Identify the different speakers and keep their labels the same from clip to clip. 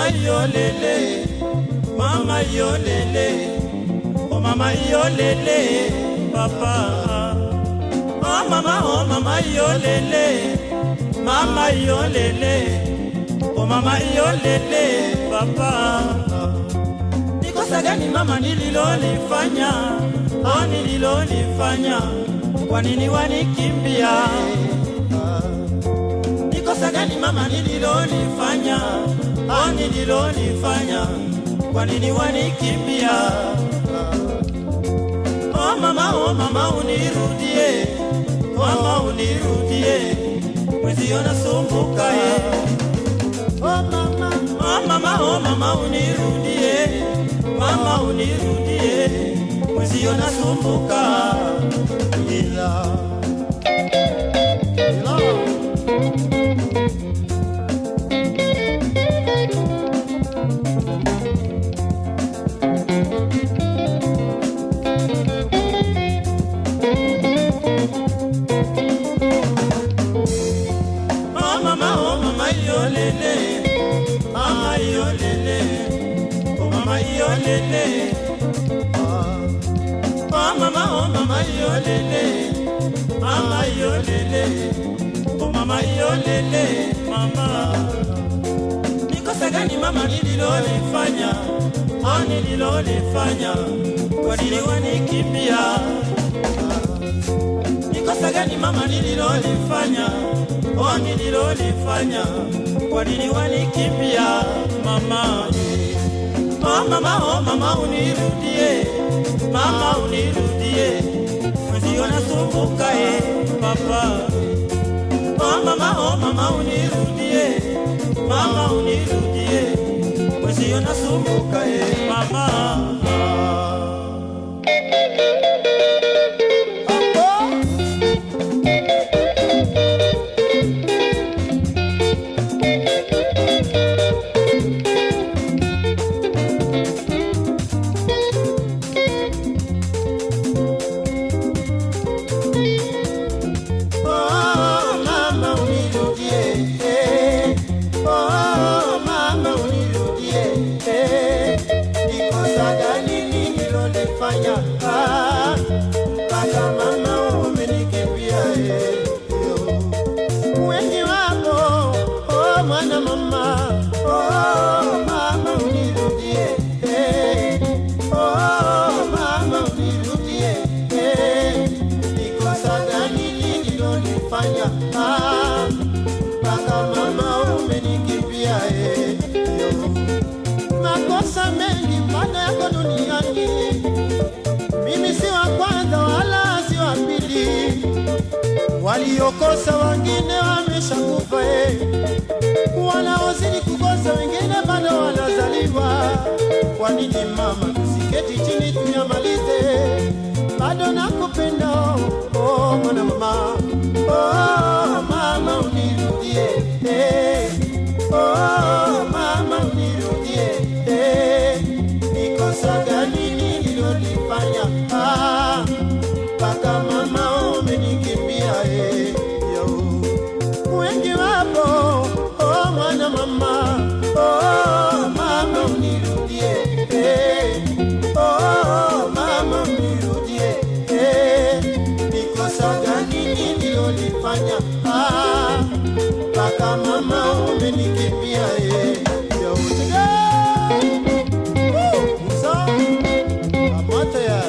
Speaker 1: yolele mama yolele oh mama yolele papa oh mama oh mama yolele mama yolele oh mama yolele papa ni kosa gani mama nililolifanya oh nililolifanya kwa nini wanikimbia ni kosa gani mama nililolifanya oh nililolifanya kwa nini wanikimbia oh mama oh mama unirudie mama unirudie mwezio nasumbuka eh. oh mama oh mama oh mama unirudie mama unirudie mwezio nasumbuka ila ila Oh mama, oh mama, yolele, mama yolele, oh mama yolele. Oh mama, oh mama, yolele, mama yolele, oh mama yolele, mama. Ni kosa gani mama nililolifanya, oh nililolifanya, kwa nini wanikimbia? Ni kosa gani mama nililolifanya, oh nililolifanya, kwa nini wanikimbia mama? Oh mama, oh mama unirudie, mama unirudie, mwezio nasumbuka eh papa. Oh mama, oh mama unirudie, mama unirudie, mwezio nasumbuka eh mama. Oh, mama unirudie, eh. Oh, mama unirudie, eh. Ni kosa gani nililolifanya, ah, mpaka mama umenikimbia, eh, yo. Wengi wako, oh, mwana mama, oh, mama unirudie, eh. Oh, mama unirudie, eh. Ni kosa gani nililolifanya, ah, mpaka mama umenikimbia, eh, yo. Makosa mengi bado yako duniani, mimi si wa kwanza wala si wa pili waliokosa wengine wameshakufa, eh. wanaozidi kukosa wengine bado wanazaliwa. Kwa nini mama, tusiketi chini tunyamalize? Bado nakupenda oh, mwana mama oh, mama unirudie eh. oh, mama unirudie eh. Ni kosa gani nililolifanya ah, mpaka mama umenikimbia eh, yo. Wengi wapo oh, mwana mama oh, mama unirudie eh. oh, mama unirudie eh. Ni kosa gani nililolifanya ah, mpaka mama umenikimbia eh, yo. Woo! Musa, kamata ya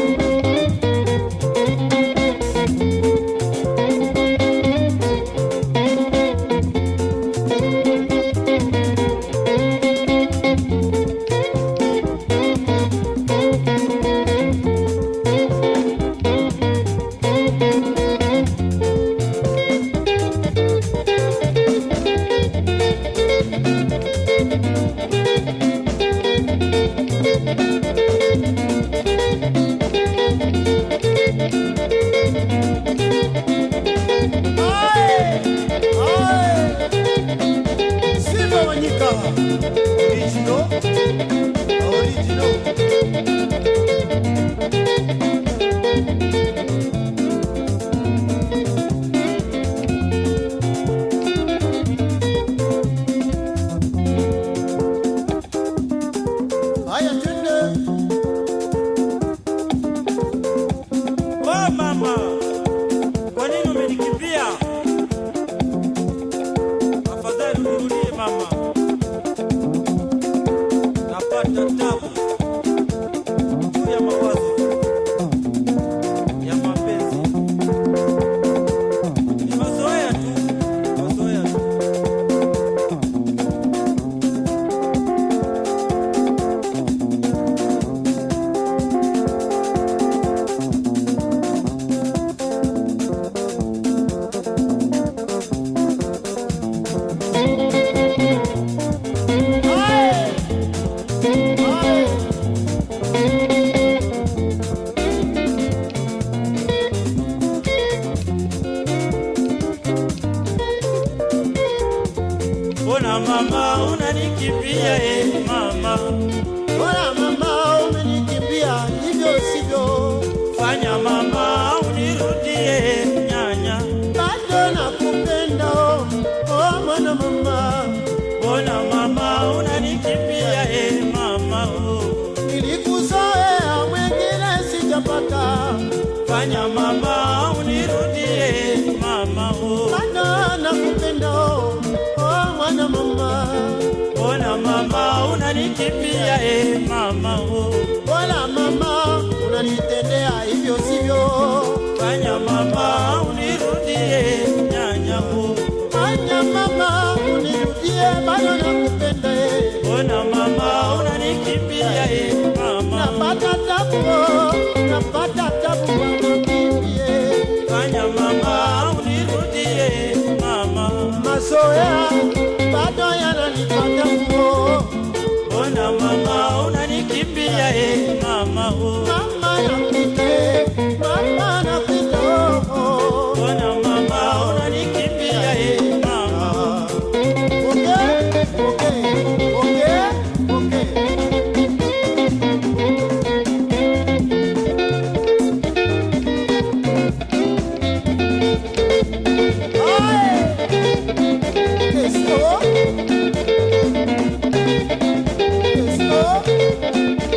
Speaker 1: Simba Wanyika original original
Speaker 2: mama unanikimbia e mama,
Speaker 1: Bora mama umenikimbia, hivyo sivyo,
Speaker 2: fanya mama unirudie nyanya,
Speaker 1: bado nakupenda oh, oh mwana mama,
Speaker 2: mbona mama unanikimbia e mama oh.
Speaker 1: nilikuzoea mwengine sijapata,
Speaker 2: Fanya mama unirudie mama oh.
Speaker 1: bado nakupenda oh, oh mwana mama,
Speaker 2: Mbona mama unanikimbia e mama oh.
Speaker 1: bora mama unanitendea hivyo sivyo,
Speaker 2: Fanya mama unirudie nyanya oh.
Speaker 1: fanya mama unirudie, bado nakupenda eh.
Speaker 2: Mbona mama unanikimbia e mama
Speaker 1: napata tabu oh, napata tabu mama kimbie
Speaker 2: Fanya mama unirudie mama
Speaker 1: mazoea bado yananipata nguo
Speaker 2: Mbona mama unanikimbia e mama oh.
Speaker 1: mama napite mama napite oh, oh.
Speaker 2: Mbona mama unanikimbia e mama
Speaker 1: Okay, okay, okay, okay. Ay! Esto. Esto.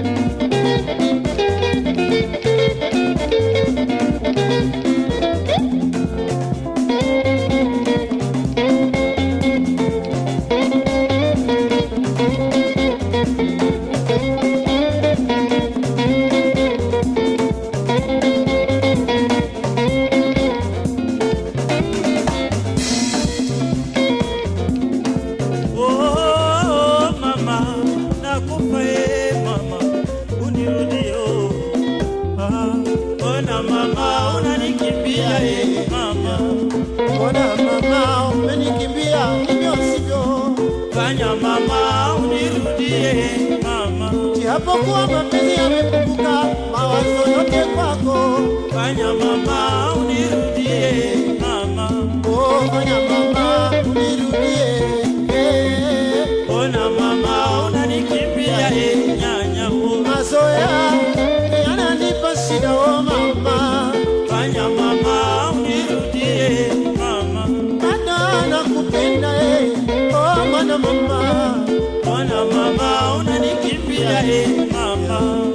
Speaker 2: Oh, mama, nakufa e mama, unirudie oh. Ah, Mbona mama unanikimbia e mama,
Speaker 1: Mbona mama umenikimbia hivyo sivyo?
Speaker 2: fanya mama unirudie mama,
Speaker 1: Japokuwa mapenzi yamepunguka, mawazo yote kwako.
Speaker 2: fanya mama unirudie mama,
Speaker 1: Oh, fanya mama unirudie. Eh,
Speaker 2: mbona mama unanikimbia e nyanya oh.
Speaker 1: Mazoea yananipa shida oh mama,
Speaker 2: Fanya mama unirudie mama,
Speaker 1: bado nakupenda eh. Oh mwana mama,
Speaker 2: mbona mama unanikimbia e mama